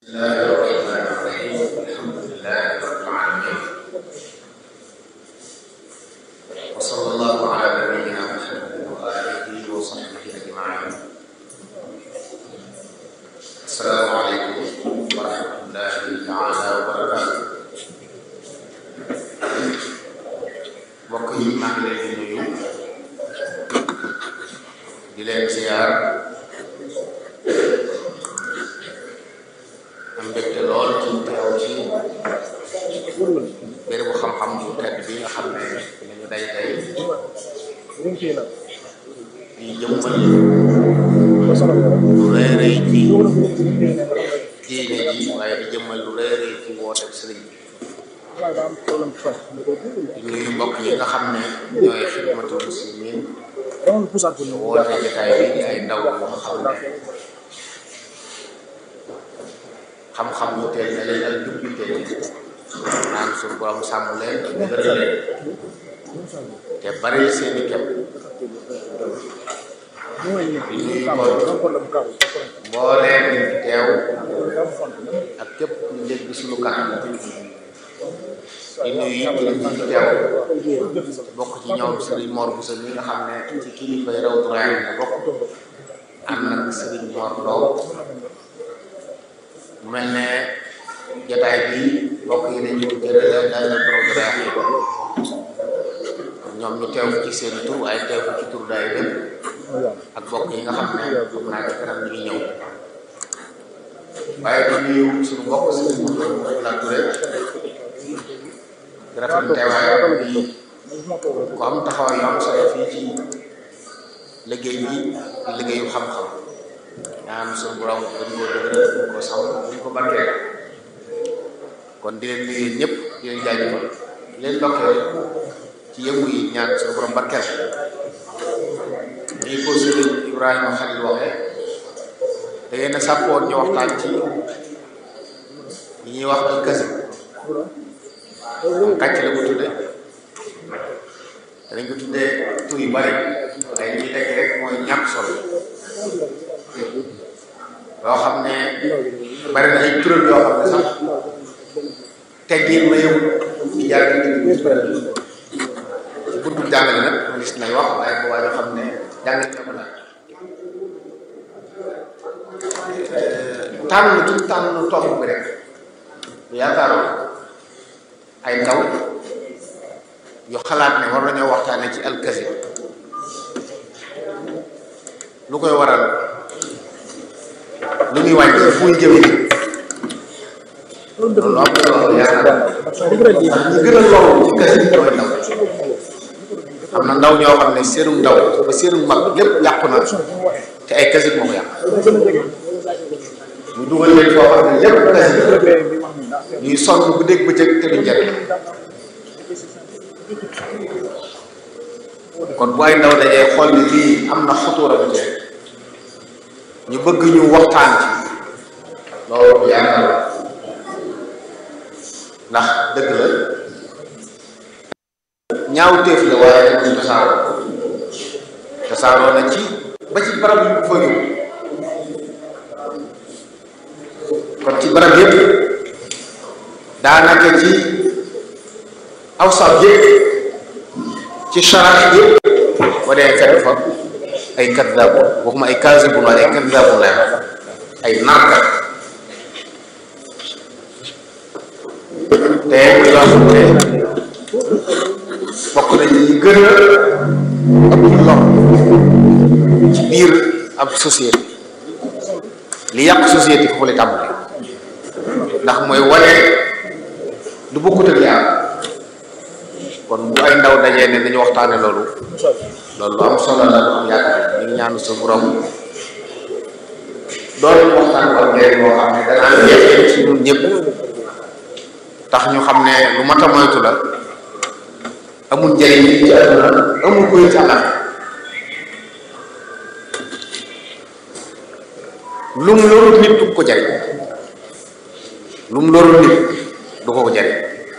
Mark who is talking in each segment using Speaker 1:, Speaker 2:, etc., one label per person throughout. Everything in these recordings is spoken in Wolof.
Speaker 1: الله الرحمن الرحيم الحمد لله رب العالمين وصلى الله على نبينا محمد وآله وصحبه أجمعين السلام عليكم ورحمة الله تعالى وبركاته mbokk yi maa ngi leen di nuyu di leen ziar am mbégte lool ci teew ci bérébu xam-xam bu tedd bi nga xam ne nañu day tey di jëmmal lu rëy rëy ci diine ji waaye di jëmmal lu rëy rëy ci woote sëriñ bi di nuyu mbokk yi nga xam ne ñooy xidmatul muslimin woote jotaay bi di ay ndaw yoo xam ne xam-xam yu teel na leen ak jub yu teel naan suñu borom sàmm leen te dëgëral leen te bari seeni kem di nuyu kon mbooleem ñu fi teew ak képp ñu dégg suñu kanam di nuyu it ñu fi teew bokk ci ñoom Serigne Mor Bousso mi nga xam ne ci kilifa yi Rawdu Rayaahiin la bokk ànd ak Serigne Mor Ndaw mu mel ne jotaay bi bokk yi dañu ko jëlee daal Rawdu Rayaahiin ñoom ñu teew ci seen tur waaye teew ci tur daay dem ak bokk yi nga xam ne xam naa ci kanam ñu ngi ñëw waaye di nuyu suñu mbokk Serigne Mouhamadou la Touré di rafetlu teewaayam bi ku am taxawaay yu am solo fii ci liggéey bi di liggéeyu xam-xam ñaan suñu borom dañ koo dëgëral dañ ko sàmm dañ ko barkeel kon di leen nuyu ñëpp di leen jaajëfal di leen dokkeel ci yëngu yi ñaan suñu borom barkeel ñuy ko sëriñ Ibrahima Khalil waxee da ngeen a sàppoon ñu waxtaan ci li ñuy wax al kasi kàcc la ko tudde dañ ko tuddee tur yu bari waaye li ñuy tekki rek mooy ñàkk solo loo xam ne bari na ay turam yoo xam ne sax teggin ma yëw ci jaar ci buntu jàngale nag gis nay wax waaye bu waaye xam ne jàngale na ko nag tànn duñ tànn tomb bi rek yaakaaroon ay ndaw yu xalaat ne war nañoo waxtaane ci alkasi lu koy waral lu ñuy wàññi fu ñu jëmee loolu am na yaakaar ñu gën a loolu ci kasi mooy ndaw am na ndaw ñoo xam ne seenu ndaw ba seenu mag lépp yàqu na te ay kasi moo ko yàq ñu dugal leen foo xam ne lépp kasi ñuy sonn bu dégg bëccëg te duñ jariñ kon bu ay ndaw dajee xool ni lii am na xutuura bu ci ñu bëgg ñu waxtaan ci loolu yaakaar ndax dëgg la ñaaw téef la waaye dañuy tasaaroo tasaaroo na ci ba ci barab yu fa yóbbu kon ci barab yépp daanaka ci awsaf yëpp ci sharax yëpp boo dee fekk fa ay kaddabu waxuma ay kaasibun waaye ay kaddabu lay wax ay narkat te muy loo xam ne bokk na ci gën a ëpp lor ci biir ab société li yàq société foofu la tàmbali ndax mooy wane lu bokkut ak yaa kon bu ay ndaw dajee ne dañu waxtaane loolu loolu lu am solo la lu am yaakaar ñu ngi ñaanu sa borom doon waxtaan ko njëriñ boo xam ne danaa jeexee ci ñun ñëpp tax ñu xam ne lu mat a moytu la amul njëriñ yi ci àdduna amul koy ci àllal lu mu lorul nit du ko jariñ lu mu lorul nit du ko ko jariñ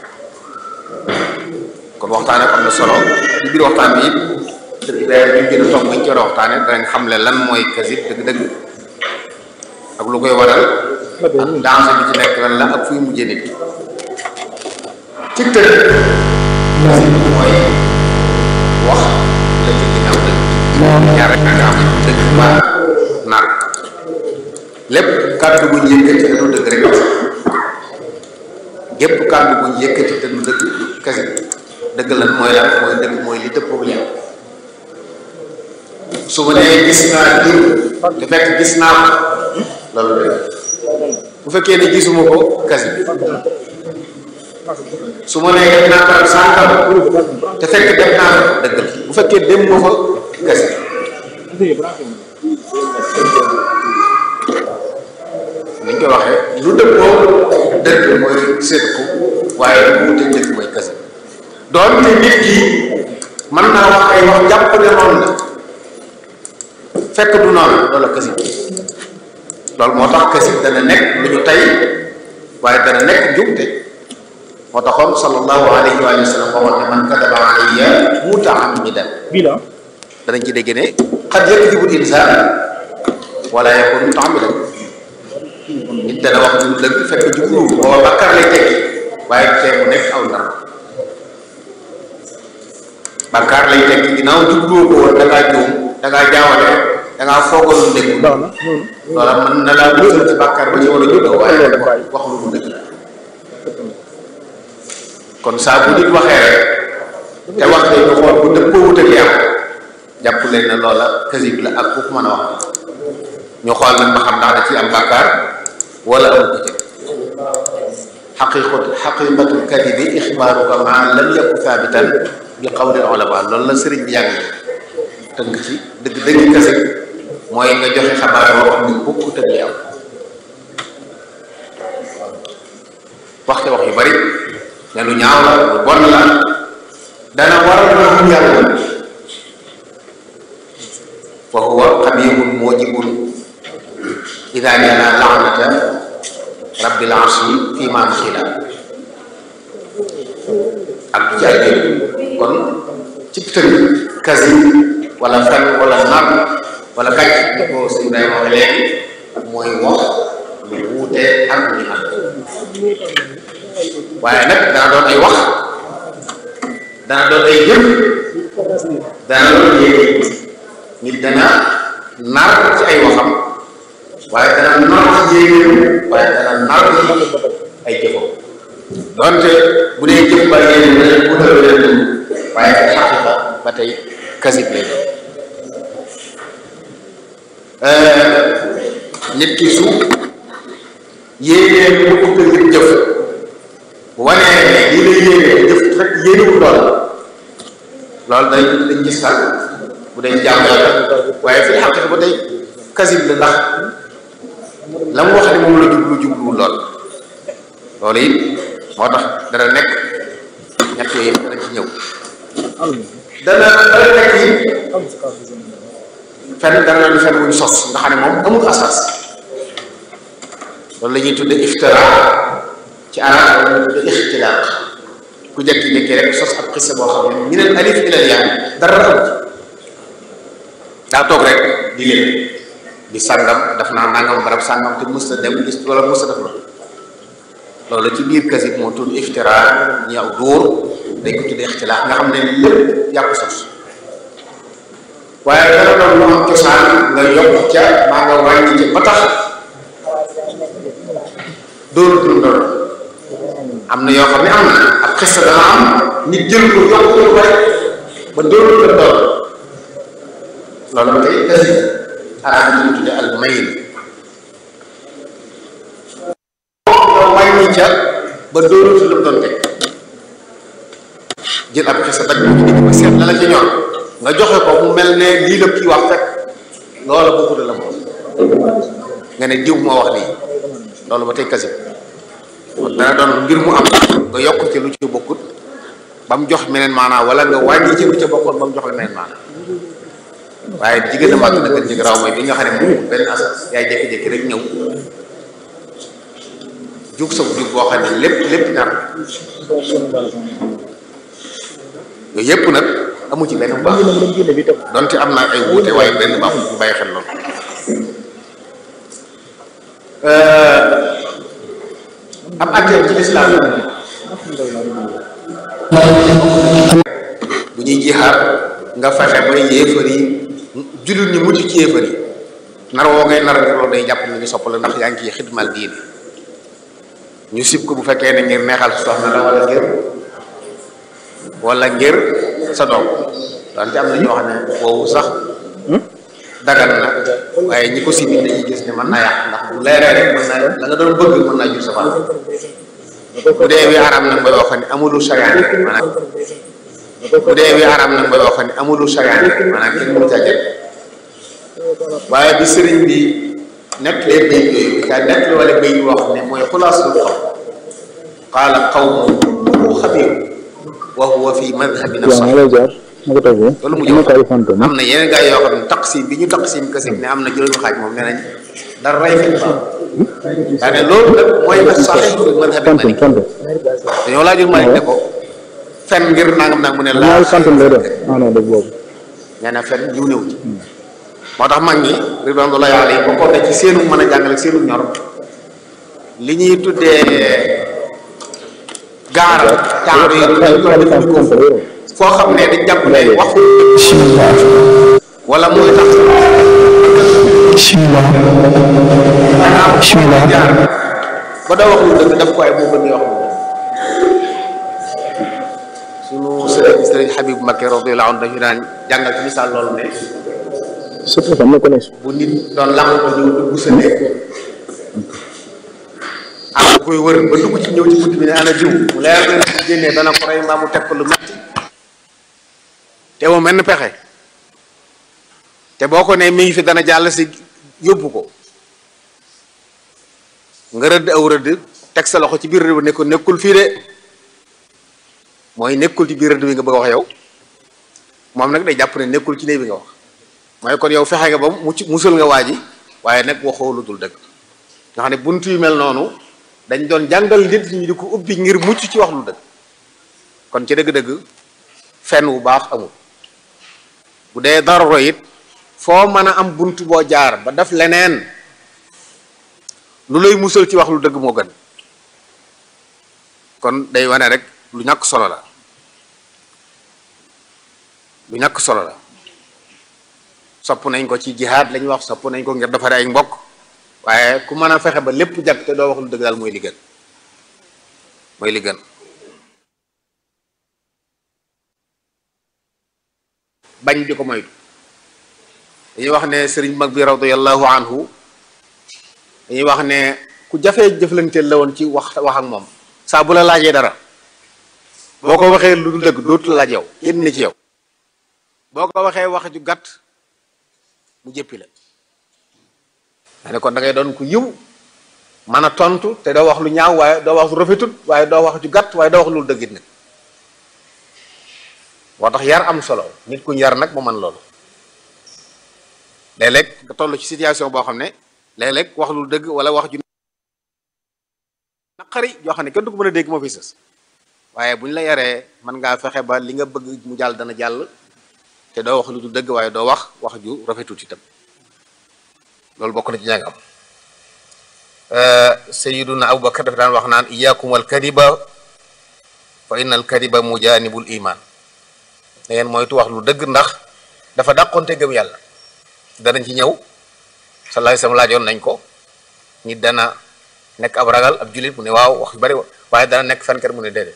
Speaker 1: kon waxtaane am na solo ci biir waxtaan bi it dëgg ñu gën a toog buñ ci war a waxtaane danañ xam le lan mooy kasib dëgg-dëgg ak lu koy waral ak danger bi ci nekk lan la ak fuy mujjee nit ki ci tëj mooy wax la ci ginnaaw dëgg ñaar rek nga am dëgg ba nar lépp kàddu bu ñu yëkkati te du dëgg rek gépp kàddu bu ñu yëkkati te du dëgg kese dëgg lan mooy lan mooy dëgg mooy li dëppoo li am su ma nee gis naa diw te fekk gis naa ko loolu dëgg bu fekkee ne gisuma ko kese su ma nee def naa ko sànkam te fekk def naa ko dëgg la bu fekkee dem moo fa kese ni ñu koy waxee lu dëppoo dëgg mooy seet ko waaye lu wuute dëgg mooy kese doonte nit ki mën naa wax ay wax jàpp ne noonu la fekk du noonu loolu kese loolu moo tax kese dana nekk lu ñu tey waaye dana nekk njumte moo taxoon sallallahu alayhi wa sallam waxoon ne man kadaba alayya mutaammidan danañ ci dégg ne xad yakdibu insaan wala yakun mutaammidan nit dana wax lu dëgg fekk jublu booba bàkkaar lay tekki waaye tee mu nekk aw nar bàkkaar lay tekki ginnaaw jubluwoo ko woon da ngaa juum da ngaa jaawale da ngaa foogal lu dëgg loola mën na laa musal ci bàkkaar ba ci war a juddoo waaye wax lu mu dëgg kon saa bu nit waxee rek te wax day ñu xool bu dëppoo wut ak yàlla jàpp leen ne loola kasib la ak ku mën a wax ñu xool nag ba xam ndax da ci am bàkkaar wala am ko ci xaqiqatu xaqiqatul kadibi ixbaaruka maa lam yakun thaabitan bi qawli ulama loolu la sëriñ bi yàgg tënk ci dëgg dëgg kasib mooy nga joxe xabaar boo xam ne bokkut ak li am waxte wax yu bari ne lu ñaaw la lu bon la dana waral lu yàlla fa huwa xabirun mujibun ida jana laanata rabbil arshi fi ma xila ak du jaay kon ci tënk kasi wala fen wala nar wala kàcc ni ko sëñ Ibrahima waxe léegi mooy wax lu wuute ak lu am waaye nag dana doon ay wax dana doon ay jëf dana doon yéene nit dana nar ci ay waxam waaye dana nar ci yéenéem waaye dana nar ci ay jëfam donte bu dee jëf ba yéene dana wutal leen waaye xaqiqa ba tey kasib lay doon nit ki su yéenee mu ëpp ngir jëf bu wanee ne lii lay yéenee jëf rek yéenewul lool loolu day dañ gis sax bu dee jàmm yàlla waaye fi xaqiqa ba tey kasib la ndax la mu wax ne moom la jublu jubluwul lool loolu it moo tax dana nekk ñett yooyu yëpp dana ci ñëw dana dana nekk yi fenn dana doon fenn wuñ sos nga xam ne moom amul asas loolu la ñuy tudde iftira ci arab wala ñu tudde ixtilaaq ku jekki-jekki rek sos ab xissa boo xam ne minal alif ilal yaa dara am ci daa toog rek di leen di sàngam daf naa nangam barab sàngam te mës a dem gis wala mës a def la loolu ci biir kasib moo tudd iftira ñi aw dóor dañ ko tudde ixtilaaq nga xam ne lépp yàqu sos waaye dara doon lu am cosaan nga yokk ca maa nga wàññi ca ba tax doon dund doon am na yoo xam ne am na ab xista dana am nit jël ko yokk ko lu bari ba doon la doon loolu ba tey kasi arab ñu ko tudde al mayin nga wàññi ca ba doonatu la doon teg jël ab xista daj ko ci digg ba seet la la ca ñor nga joxe ko mu mel ne lii la kii wax fekk loola bokkut la moom nga ne diw moo wax lii loolu ba tey kasib kon dana doon ngir mu am nga yokk ci lu ci bokkut ba mu jox meneen maanaa wala nga wàññi ci lu ca bokkoon ba mu jox la meneen maanaa waaye jigéen a màgg na gën ci garaaw mooy bi nga xam ne moom benn asas yaay jékki-jékki rek ñëw jug sa jug boo xam ne lépp lépp nar yooyu yëpp nag amu ci benn baax donte am na ay wuute waaye benn baax ñu bàyyi xel loolu am attee ci lislaam bu ñuy jihaar nga fexe ba yéefar yi jullit ñi mucc ci yéefar yi nar woo ngay nar loolu day jàpp ne ñu sopp la ndax yaa ngi ciy xidmal diine ñu sib ko bu fekkee ne ngir neexal soxna la wala ngir wala ngir sa doom donte am na ñoo xam ne boobu sax dagan na waaye ñi ko sibi dañuy gis ne mën naa yàq ndax bu leeree rek mën naa la nga doon bëgg mën naa jur sa fan bu dee wi aram nag mooy wax ne amulu sariyaane maanaam bu dee wi aram nag mooy wax ne amulu sariyaane maanaam kenn mënu caa jël waaye bi sëriñ bi nettalee bay yooyu daa nettali wala bay yu wax ne mooy xulaasul xaw qaala qawmu kullu xabiir wa huwa fi madhabina sahih loolu mu jox am na yeneen gaa yoo xam ne taqsim bi ñu taqsim kasim ne am na juróomi xaaj moom nee nañ dara rey fi baax daa ne loolu nag mooy ma sahih fi madhabi Malik dañoo laajul Malik ne ko fen ngir nangam nag mu ne laa nee na fen jiw néew ci moo tax mag ñi ridwanullahi alayhi bokkoon na ci seenu mën a jàngale seenu ñor li ñuy tuddee gaaral taaru yi dañ ko def ko foo xam ne dañ jàpp ne waxu wala mooy tax bismillah jaar ba doo wax lu dëgg daf ko ay moo gën wax sunu sëriñ sëriñ Habib Mbacké radiyallahu anhu dañu daan jàngal ci misaal loolu ne
Speaker 2: surtout ça me connaît.
Speaker 1: bu nit doon làmbatu ñëw dugg sa néeg am ku koy wër ba dugg ci ñëw ci bunt bi ne ana jiw mu leer na bu génnee dana ko rey mbaa mu teg ko lu metti te moom menn pexe te boo ko nee mi ngi fi dana jàll si yóbbu ko nga rëdd aw rëdd teg sa loxo ci biir rëdd ba ne ko nekkul fii de mooy nekkul ci biir rëdd bi nga bëgg a wax yow moom nag day jàpp ne nekkul ci néeg bi nga wax mooy kon yow fexe nga ba mucc musal nga waa ji waaye nag waxoo lu dul dëgg nga xam ne bunt yu mel noonu dañ doon jàngal nit ñi di ko ubbi ngir mucc ci wax lu dëgg kon ci dëgg-dëgg fenn wu baax amul bu dee daruro it foo mën a am bunt boo jaar ba def leneen lu lay musal ci wax lu dëgg moo gën kon day wane rek lu ñàkk solo la lu ñàkk solo la sopp nañ ko ci jihaad lañuy wax sopp nañ ko ngir defare ay mbokk waaye ku mën a fexe ba lépp jag te doo wax lu dëgg daal mooy li gën mooy li gën bañ di ko moytu dañuy wax ne sëriñ mag bi radiyallahu anhu dañuy wax ne ku jafee jëflanteel la woon ci wax wax ak moom saa bu la laajee dara boo ko waxee lu dul dëgg dootu la laaj yow génn na ci yow boo ko waxee wax ju gàtt mu jëppi la ma ne kon da ngay doon ku yiw mën a tontu te doo wax lu ñaaw waaye doo wax lu rafetut waaye doo wax ju gàtt waaye doo wax lu dëggit nag moo tax yar am solo nit ku yar nag mu mën loolu léeg-léeg nga toll ci situation boo xam ne léeg-léeg wax lu dëgg wala wax ju naqari yoo xam ne kenn du ko mën a dégg moo fi sës waaye bu ñu la yaree mën ngaa fexe ba li nga bëgg mu jàll dana jàll te doo wax lu du dëgg waaye doo wax wax ju rafetut itam loolu bokk na ci jàng am sayiduna abubakar dafa daan wax naan iyakum al kadiba fa inna al kadiba mujanibul iman da ngeen moytu wax lu dëgg ndax dafa dàqonte gëm yàlla danañ ci ñëw sallallahu alayhi wasallam laajoon nañ ko nit dana nekk ab ragal ab jullit mu ne waaw wax yu bari waaye dana nekk fenkat mu ne déedéet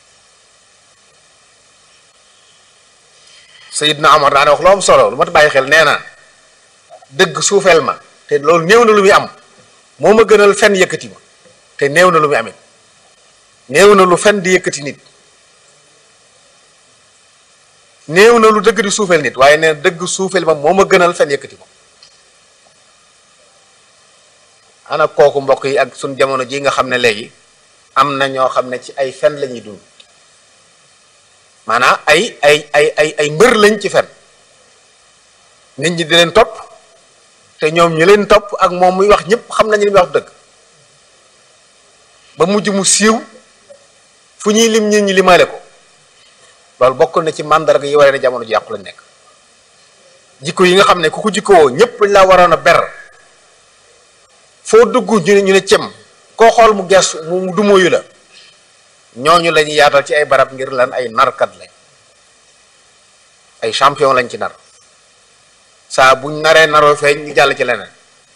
Speaker 1: Sayidna Omar daane wax lu am solo lu mat bàyyi xel nee na dëgg suufeel ma te loolu néew na lu muy am moo ma gënal fen yëkkati ma te néew na lu muy amit néew na lu fen di yëkkati nit néew na lu dëgg di suufeel nit waaye nee na dëgg suufeel ma moo ma gënal fen yëkkati ma ana kooku mbokk yi ak suñ jamono ji nga xam ne léegi am na ñoo xam ne ci ay fen la ñuy dund maanaam ay ay ay ay ay mbër lañ ci fen nit ñi di leen topp te ñoom ñu leen topp ak moom muy wax ñëpp xam nañu li muy wax dëgg ba mujj mu siiw fu ñuy lim ñi ñi limaale ko loolu bokk na ci màndarga yi waree ne jamono ji yàqu lañ nekk jikko yi nga xam ne ku ko jikkowoo ñëpp dañ laa waroon a ber foo dugg ñu ne ñu ne cem koo xool mu gestu mu dumóoyu la ñooñu la ñuy yaatal ci ay barab ngir lan ay narkat lañ ay champion lañ ci nar saa buñ naree naroo feeñ ñu jàll ci leneen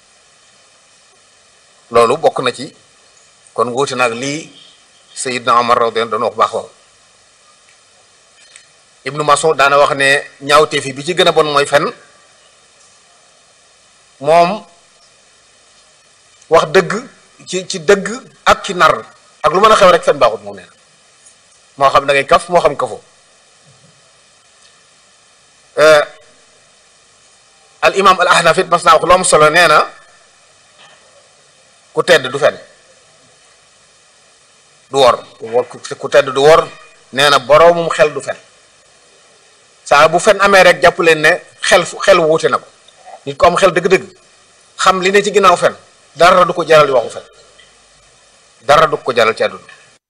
Speaker 1: loolu bokk na ci kon wuute nag lii Seydina Omar radiyallahu doon wax baax waaw Ibnu Mas'ud daana wax ne ñaawteef yi bi ci gën a bon mooy fen moom wax dëgg ci ci dëgg ak ci nar ak lu mën a xew rek fen baaxut moom nee na moo xam da ngay kaf moo xam kafoo al imam al ahnaf it mas naa wax lu am solo nee na ku tedd du fen du wor ku tedd du wor nee na boroomum xel du fen saa bu fen amee rek jàpp leen ne xel xel wuute na ko nit ko am xel dëgg-dëgg xam li ne ci ginnaaw fen dara du ko jaral di waxu fen dara du ko jaral ci àdduna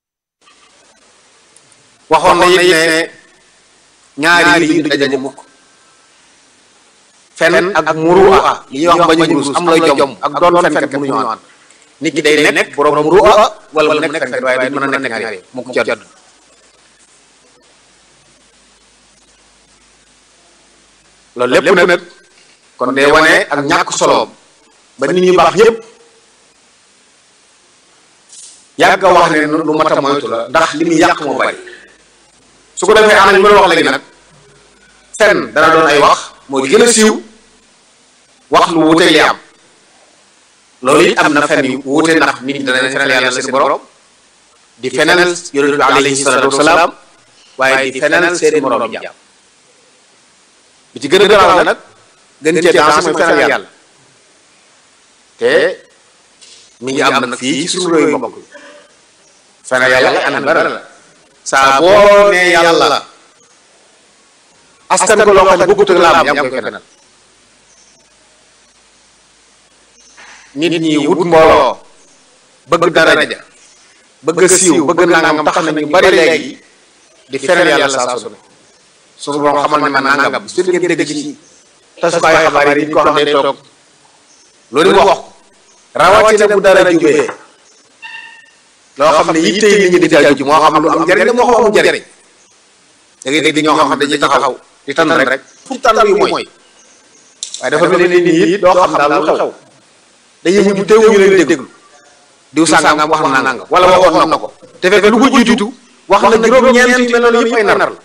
Speaker 1: waxoon na it ne ñaari yi du daje mukk fen ak muru'a li ñuy wax bañ a rus am lay jom ak doon fen kat mënuñu ànd nit ki day nekk borom muru'a wala mu nekk fen waaye du mën a nekk ñaari mukk ci àdduna loolu lépp nag kon day wane ak ñàkk soloom ba nit ñu baax yépp yàgg a wax ne lu mat a moytu la ndax li muy yàq moo bari su ko defee ana ñu mën a wax léegi nag fen dana doon ay wax moo di gën a siiw wax lu wuute li am loolu it am na fen yu wuute ndax nit ñi danañ fenal yàlla seen borom di fenal yonent bi alayhi salaatu wasalaam waaye di fenal seen borom jàmm bi ci gën a garaaw nag gën cee dansé mooy fenal yàlla te mi ngi am nag fii ci suñu réew mbokk fenal yàlla anam bara la saa boo nee yàlla askan ko loo xam ne bëggut ak la am yaa ngi koy fenal nit ñi wut mbooloo bëgg daraja bëgg siiw bëgg nangam tax na ñu bari léegi di fenal yàlla saa su ne suñu borom xamal ne man nangam su ngeen dégg ci tasukaay xabaar yi nit ko xam ne day toog loolu mu wax rawatina bu dara jubee loo xam ne yitte yi nit ñi di jaaju moo xam lu am njariñ la moo xam amul njariñ da ngay dégg ñoo xam ne dañuy taxaw di tànn rek fu tànn yu mooy waaye dafa mel ni nit it doo xam daal lu xew dañuy mujj teewu ñu leen déglu diw sàngam wax na nangam wala waxoon na ko te fekk lu ko jiitu wax na juróom-ñeent yu mel noonu yëpp ay nar la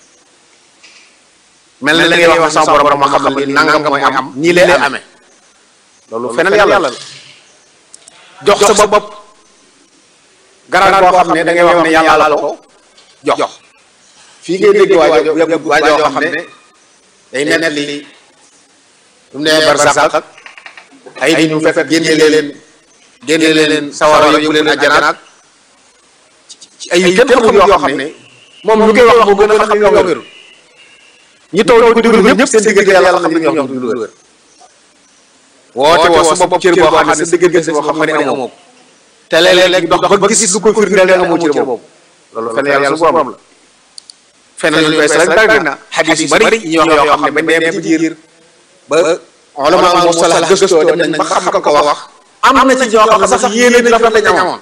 Speaker 1: mel na da ngay wax sama borom ma xam ne nangam mooy am nii lay amee loolu fenal yàlla la jox sa bopp garaan boo xam ne da ngay wax ne yàlla la ko jox fii ngay dégg waajo waajoo xam ne day net li lu mu nee barsàq ak ay ñu fekk génne leen génne leen sawara yóbbu leen àjjana ci ay kenn xamul yoo xam ne moom ñu koy wax moo gën a xam ne ñoo wérul ñi taw di ko déglu ñëpp seen diggante yàlla xam ne ñoo xam du wér woote woo sa bopp cër boo xam ne sa diggante boo xam ne amoo ko te léeg-léeg dox ba gis lu ko firndeel ne amoo cër boobu loolu fen yàlla su borom la fen ñu koy sax bari na xadis yu bari yi wax yoo xam ne bañ dem ci biir ba ulama mustalah gëstoo dem nañ ba xam ko ko wax am na ci ñoo xam ne sax yéene bi rafet lañ amoon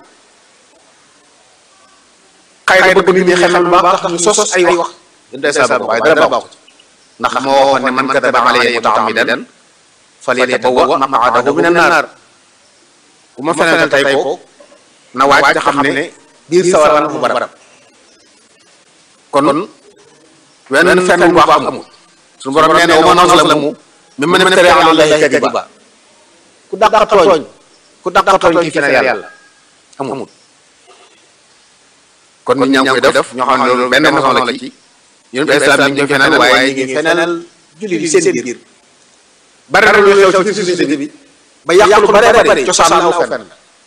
Speaker 1: xëy na bëgg nit ñi xel lu baax tax ñu sos ay wax yéen day saa waaye dara baaxu ci ndax moo waxoon ne man kadaba alayya mutaammidan falyatabawwa maq'adahu mina naar bu ma feneen tey ko na waaj te xam ne biir sawar na fu barab kon wenn fenn bu baax amul suñu borom nee na wa man azlamu mimman iftara ala llahi kadiba ku dàq tooñ ku dàq tooñ ki feneen yàlla amul kon nit ñaa ngi koy def ñoo xam ne loolu benn façon la ci yéen islam ñu ngi feneen waaye ñu ngi feneenal jullit yi seen biir bari na lu xew ci société bi ba yàq lu bare bare cosaan aw fen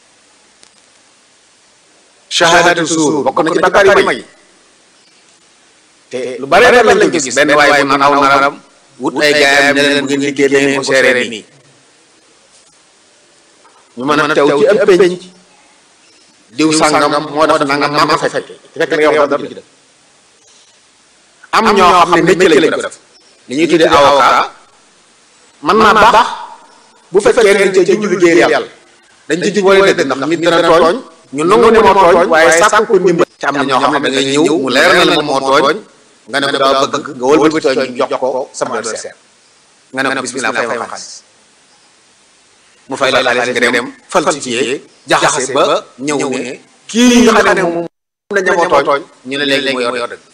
Speaker 1: shahadatu suur bokk na ci bakkaar yu mag yi te lu bare bare lañ ko gis benn waaye bu aw naram wut ay gaayam ne leen bu ngeen liggéey da ngeen ko seeree nii ñu mën a teew ci ab penc diw sàngam moo def nangam maam a fekke te fekk nga wax dara ci def am ñoo xam ne métier lañ ko def li ñuy tuddee avocat mën naa baax bu fekkee ne ca jublu liggéeyal yàlla dañ ci jubóole dëgg ndax nit dana tooñ ñu nangu ne moo tooñ waaye sàkku ko ndimbal ci am na ñoo xam ne da ngay ñëw mu leer na la moom moo tooñ nga ne ko daa bëgg nga wëlbati tooñ ñu jox ko sama adversaire nga ne ko bismillah fay ma xaalis mu fay la xaalis nga dem falsifié jaxase ba ñëw ne kii nga xam ne moom la ñamoo tooñ ñu ne léegi moo yor dëgg